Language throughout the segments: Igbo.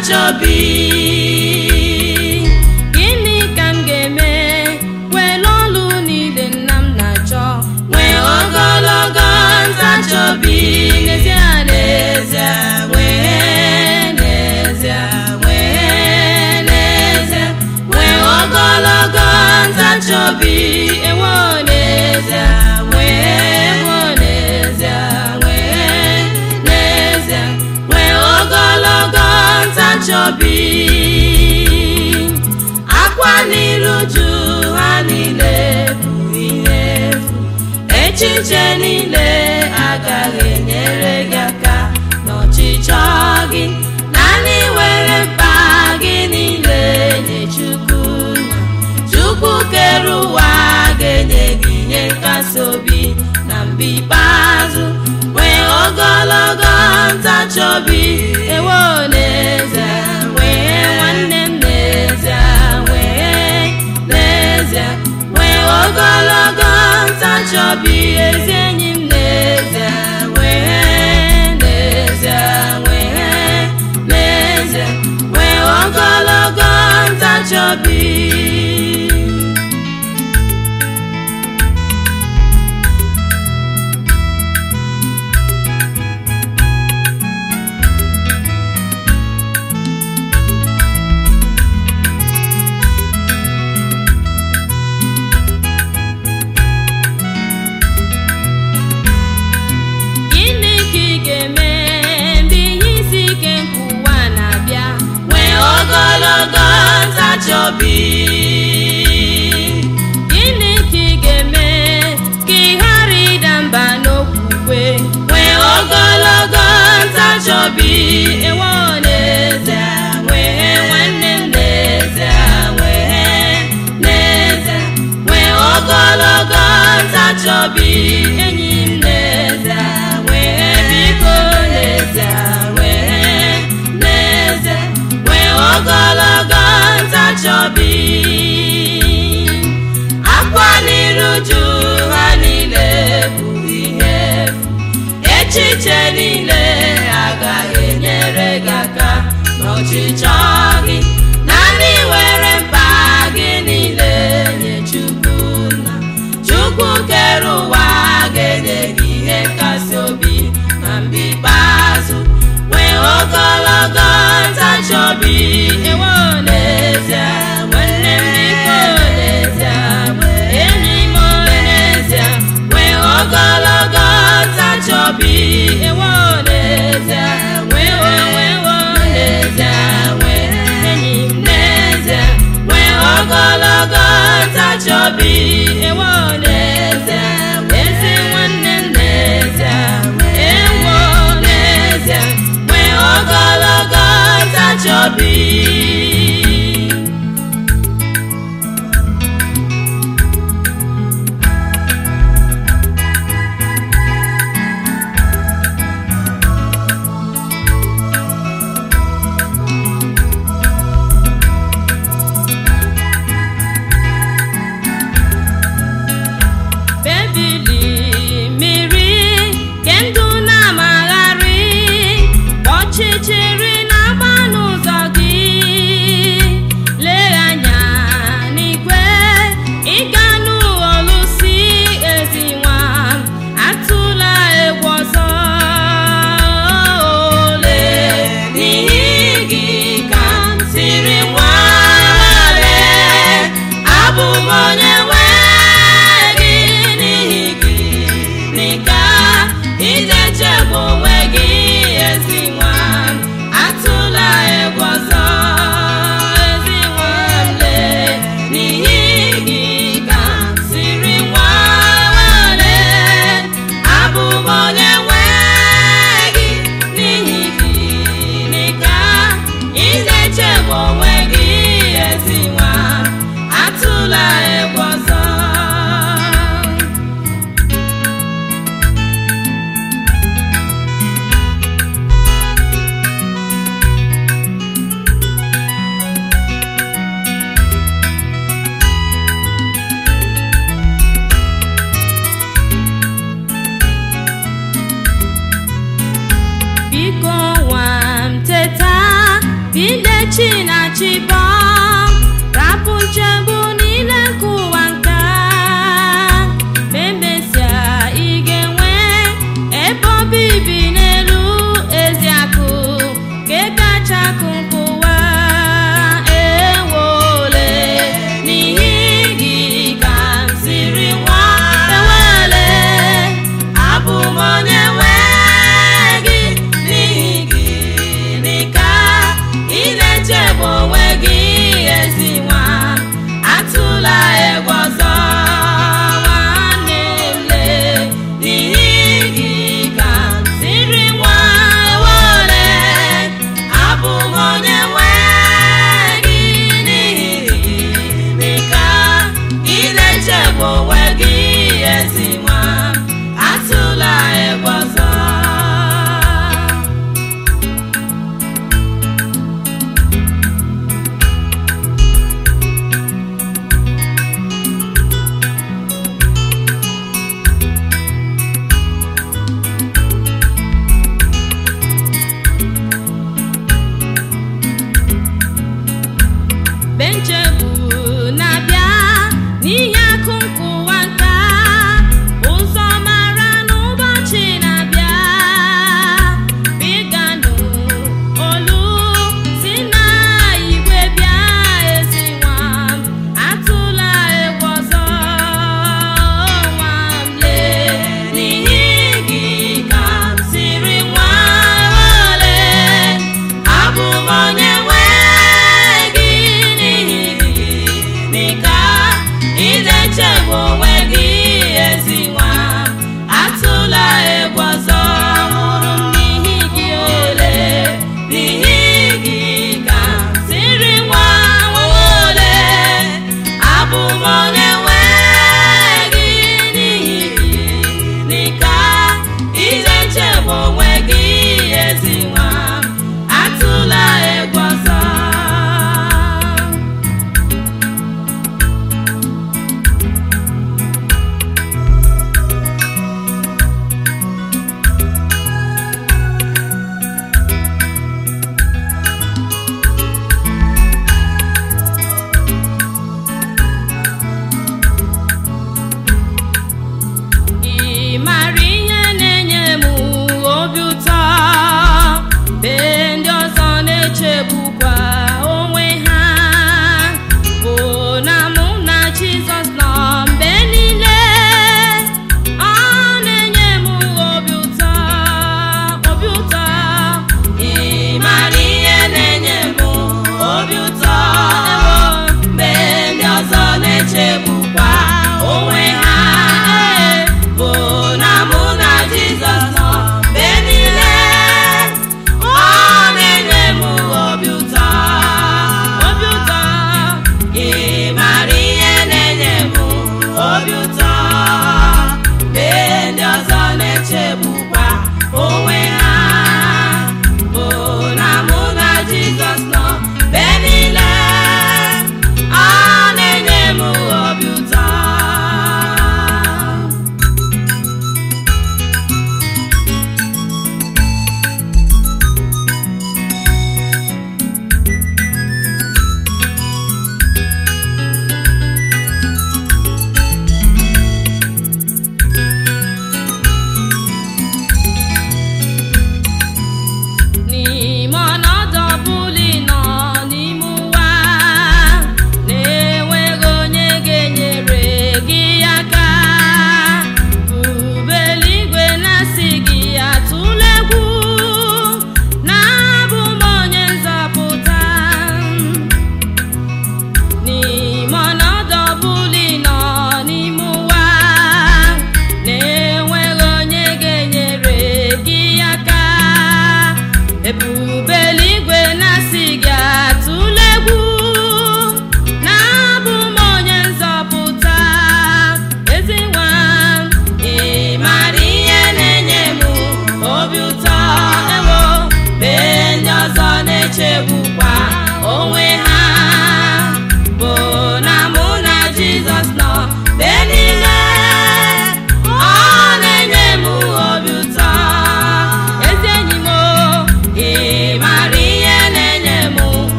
ntachi obi gịnị ka m ga-eme were ọlụ niile nna m na-achọ nwee ogologo ntachi obi n'ezie n'ezie nwee n'ezie nwee n'ezie nwee ogologo ntachi obi ewo n'ezie nwee ewo n'ezie nwee n'ezie nwee ogologo ntachi obi akwa n'iru ju ha niile bụ ihe efu echiche niile agaghị enyere gị aka n'ọchịchọ gị naanị were mkpa gị niile nye chukwu chukwu kere ụwa ga-enye gị ihe nkasi obi na mgbe ikpeazụ nwee ogologo ntachi obi ewo n'ezie nwee nwanne m n'ezie nwee n'ezie nwee ogologo ntachi obi ezi enyi m n'ezie nwee n'ezie nwee n'ezie nwee ogologo ntachi obi gịnị ka ị ga-eme mgbe ihe isi ike nke ụwa na-abịa nwee ogologo ntachi obi gịnị ka ị ga-eme ka ị ghara ịda mba n'okwukwe nwee ogologo ntachi obi ewo n'ezie nwee nwanne m n'ezie nwee n'ezie nwee ogologo ntachi obi enyi m n'ezie nwee biko n'ezie nwee n'ezie nwee ogologo ntachi obi akwa n'iru ju ha niile bụ ihe efu echiche niile agaghị enyere gị aka n'ọchịchọ gị naanị were mkpa gị niile nye chukwu na chukwu kere ụwa ga-enye gị ihe nkasi obi na mgbe ikpeazụ nwee ogologo ntachi obi ewo n'ezie nwanne m biko n'ezie enyi m n'ezie nwee ogologo ntachi obi ewo n'ezie nwee onwewo n'ezie nwee enyi m n'ezie nwee ogologo ntachi obi ewo n'ezie ezi nwanne m n'ezie ewo n'ezie nwee ogologo ntachi obi bebili mmiri ke ndụ na-amagharị ọchịchịrị na-agba n'ụzọ gị chibo rapụ nchegbu niile nke ụwa nka ma emesịa ị ga-enwe ebe obibi n'elu ezi akụ nke kacha akụ nke ụwa ewole n'ihi gị ka m siri nwa ewele abụ m onye nwe gị n'ihi gị n'ika ị na-echegbu onwe gị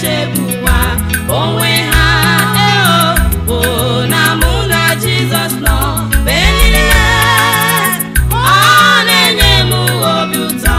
na-echegbuwa onwe ha eo bụ na mụ na Jizọs nọ mgbe niile ọ na-enye m obi ụtọ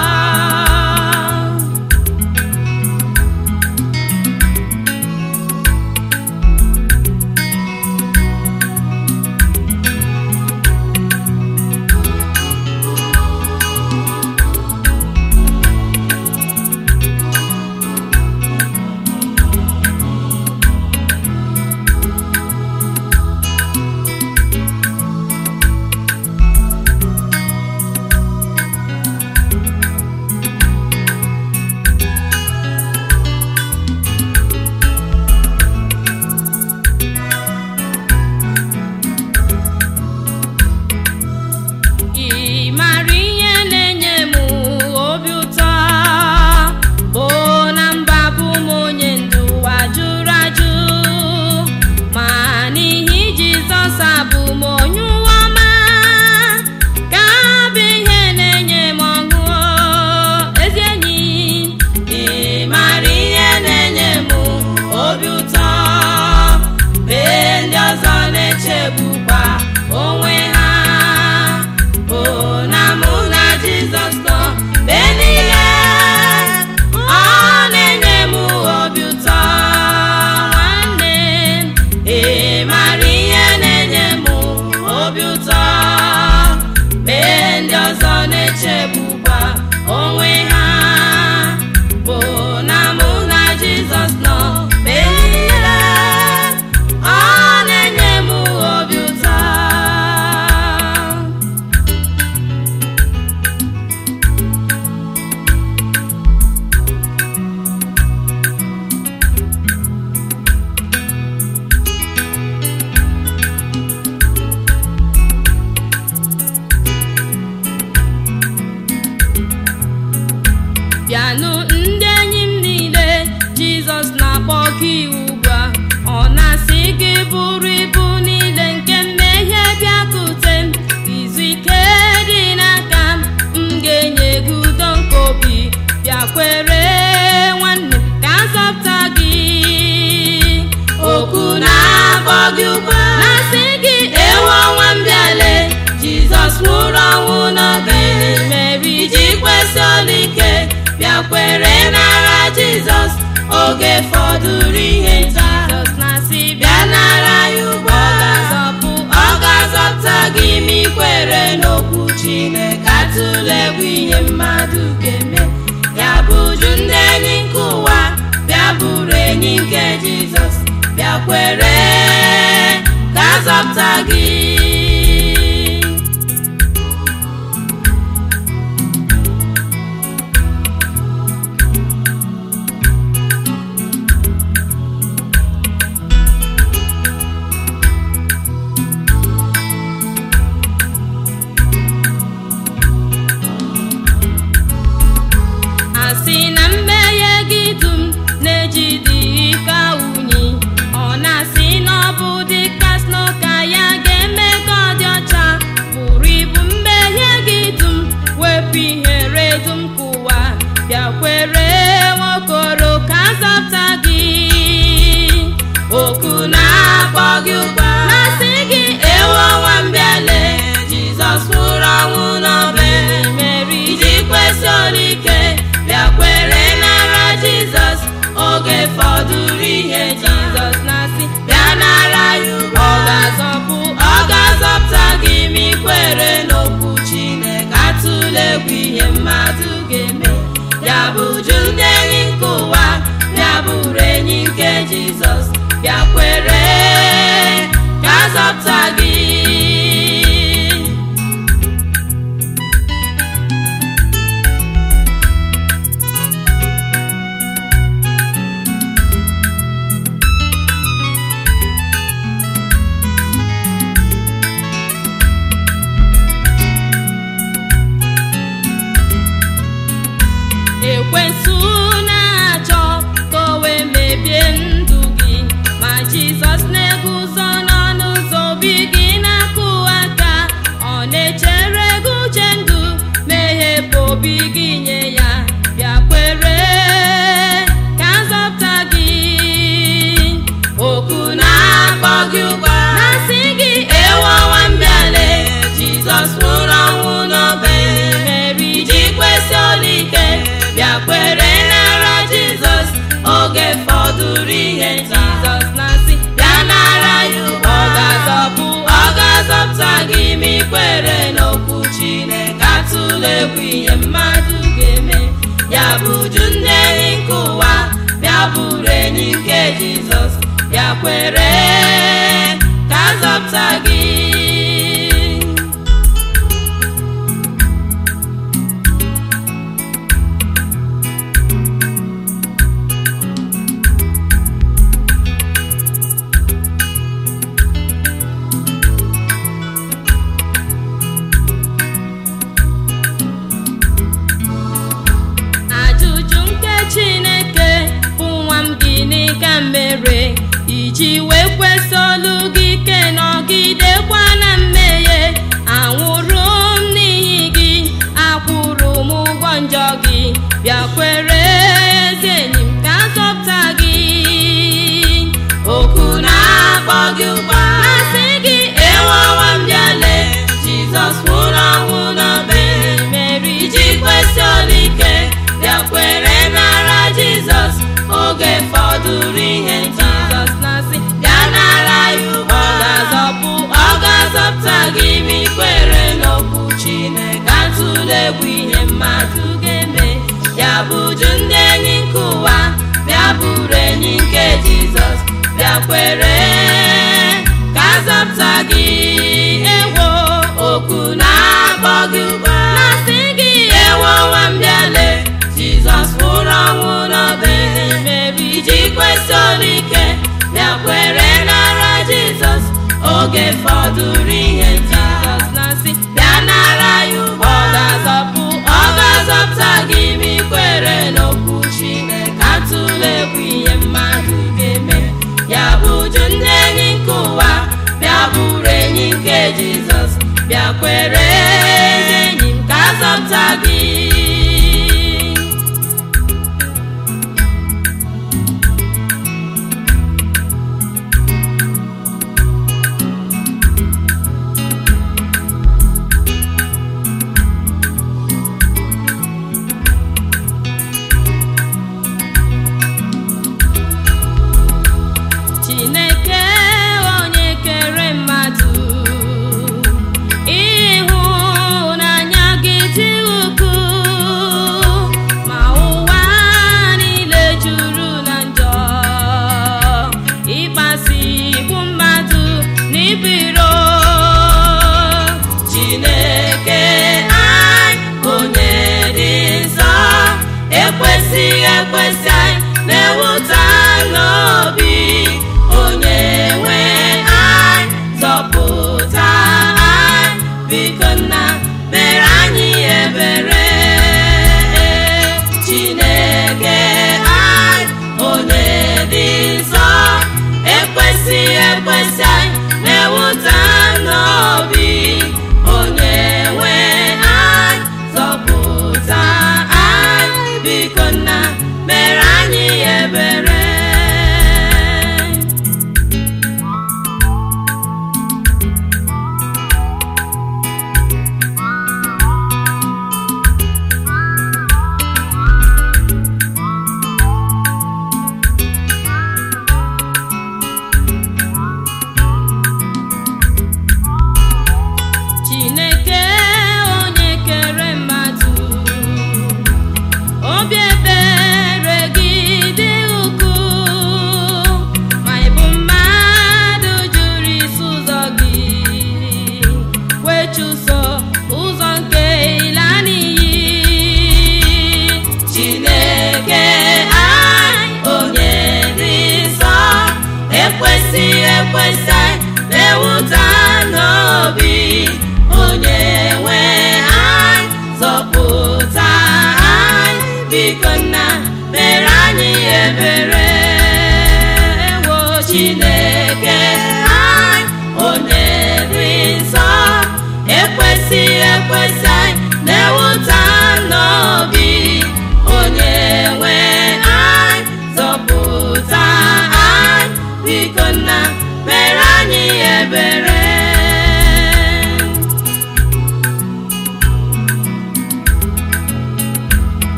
ị mara ihe na-enye m obi ụtọ bụ na mba bụ m onye ndụ ụwa jụrụ ajụ ma n'ihi Jizọs abụ m onye ụwa ọma ka bụ ihe na-enye m ọṅụ ezi enyi ị mara ihe na-enye m obi ụtọ mgbe ndị ọzọ na-echegbukwa onwe ha bụ na mụ na Jizọs nọ mgbe niile ọ na-enye m obi ụtọ nwanne ị mara ihe na-enye m obi ụtọ mgbe ndị ọzọ na-echegbukwa onwe ha bụ na mụ na Jizọs nọ mgbe niile ọ na-enye m obi ụtọ bịanụ ndị enyi m niile jizọs na-akpọ gị ugbu a ọ na-asị gị bụrụ ibu niile nke mmehie bịakute m izu ike dị n'aka m m ga-enye gị udo nke obi bịakwere nwanne ka azọpụta gị okwu na-akpọ gị ugbu a na-asị gị ewu ọnwa m bịale jizọs nwụrụ ọnwụ n'obe meri ji kwesị ọlụike bịakwere n'ara jizọs oge fọdụrụ ihe nta jizọs na-asị bịa n'ara ya ugbu a ọ ga-azọpụta gị ma ikwere n'okwu chineke atụlegwu ihe mmadụ ga-eme ya bụ ju ndị enyi nke ụwa bịa bụrụ enyi nke jizọs bịakwere ka azọpụta gị asị na mmehie gị dum na-ejide ka unyi ọ na-asị na ọ bụ dịka sno ka ya ga-eme bịakwere ka zọpụta gị ajụjụ nke chineke bụ nwa m gịnị ka m mere iji wee kwesị olu gị ike nọgidekwa na mmehie anwụrụ m n'ihi gị akwụrụ m ụgwọ njọ gị bịakwere ezi enyi m ka zọpụta gị okwu na-akpọ gị ụgba asị gị ewawa m bịale jizọs nwụrụ ọnwụ n'obe meri iji kwesị olike bịakwere nara jizọs oge fọdụrụ ihe nta jizọs na-asị bịa nara ya ugbo ọ ga-azọpụ ọ ga-azọpụta gị ma ikwere n'okwu chineke atụla egwu ihe mmadụ ga-eme ya bụju ndị enyi nke ụwa bịa bụrụ enyi nke jizọs bịakwere ka azọpụta gị ewo okwu na-akpọ gị ugbo na-asị gị ewo nwa m bịale jizọs nwụrụ ọnwụ n'obe meri iji kwesị olike bịakwere nara jizọs oge fọdụrụ ihe nta jizọs na-asị bịa nara ya ugbo ọ ga-azọpụ ọ ga-azọpụta gị ma ikwere n'okwu chineke atụla egwu ihe mmadụ ga-eme ya bụju ndị enyi nke ụwa bịa bụrụ enyi nke jizọs bịakwere ezi enyi m ka azọpụta gị chineke onye kere mmadụ ịhụ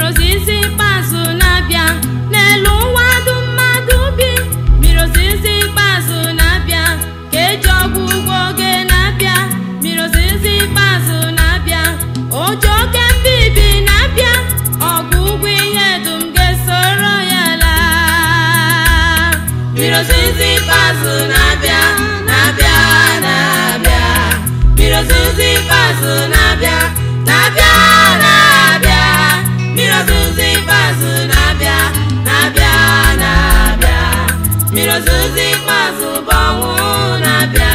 ozizi ikpeazụ na-abịa n'elu ụwa dum mmadụ bi mmiri ozizi ikpeazụ na-abịa ka eji ọgwụgwọ oge na-abịa mmiri ozizi ikpeazụ na-abịa ụjọ oke mbibi na-abịa ọgwụgwụ ihe dum ga-esoro ya laa mmiri ozizi ikpeazụ na-abịa na-abịa na-abịa mmiri ozizi ikpeazụ na-abịa na-abịa na-abịa mmiri ozizi ikpeazụ na-abịa na-abịa na-abịa mmiri ozizi ikpeazụ bụ ọnwụ na-abịa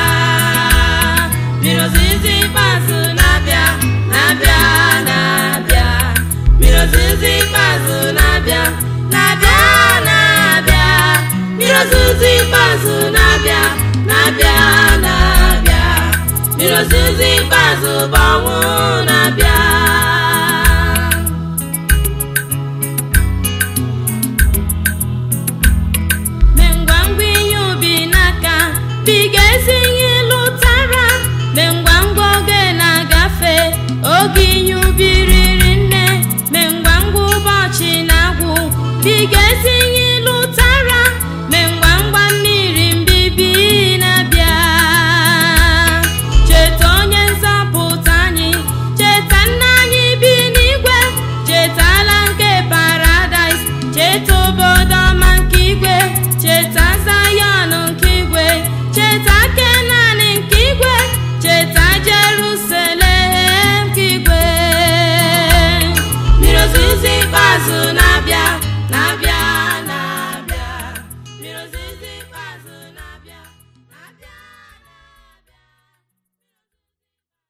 mmiri ozizi ikpeazụ na-abịa na-abịa na-abịa mmiri ozizi ikpeazụ na-abịa na-abịa na-abịa mmiri ozizi ikpeazụ na-abịa na-abịa na-abịa mmiri ozizi ikpeazụ bụ ọnwụ na